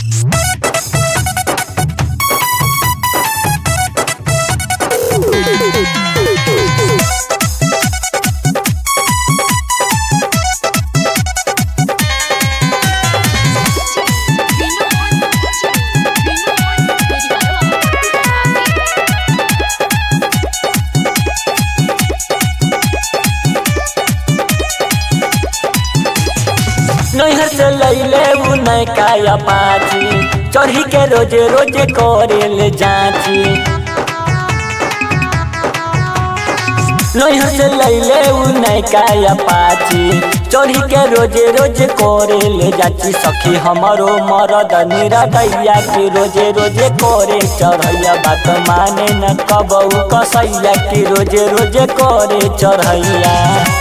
नैहर से लैले उ नैका पाची चढ़ी के रोजे रोजे करे ले जाची नैहर से लैले उ नैका पाची चढ़ी के रोजे रोजे करे ले जाची सखी हमारो मरद निरदैया की रोजे रोजे करे चढ़ैया बात माने न कबऊ कसैया की रोजे रोजे करे चढ़ैया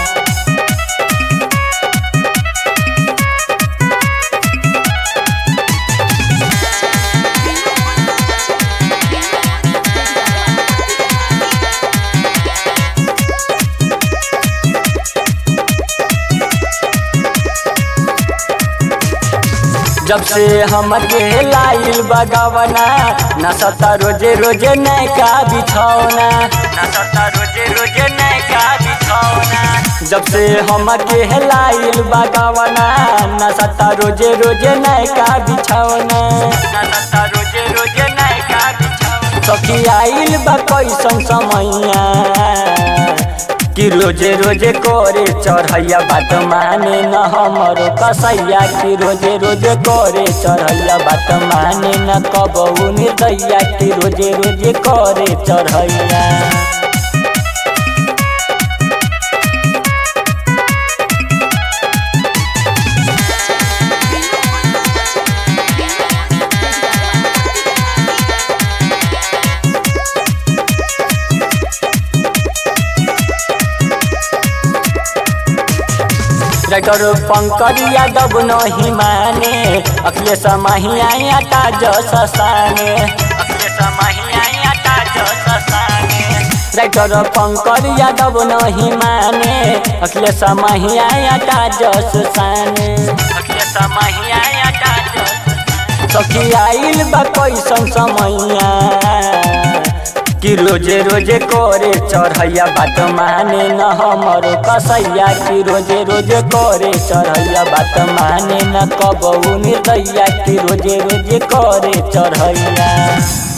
जब से हम के लाइल बगवना नसता रोजे रोजे नैका बिछौना नसता रोजे रोजे नैका बिछौना जब से हम के लाइल बगवना नसता रोजे रोजे नैका बिछौना नसता रोजे रोजे नैका बिछौना सखी आइल बा कैसन समैया कि रोजे रोजे करे चढ़ैया बात माने न हमरो कसैया कि रोजे रोजे करे चढ़ैया बात माने न कबऊ निर्दैया कि रोजे रोजे करे चढ़ैया डॉक्टर पंकज यादव नहीं माने अखिलेश महिया आटा जस साने अखिलेश महिया आटा जस साने डॉक्टर पंकज यादव नहीं माने अखिलेश महिया आटा जस साने अखिलेश महिया आटा जस सखी आइल बा कैसन समैया कि रोजे रोजे करे चढ़ैया बात माने न हमरो कसैया कि रोजे रोजे करे चढ़ैया बात माने न कबऊ निर्दैया कि रोजे रोजे करे चढ़ैया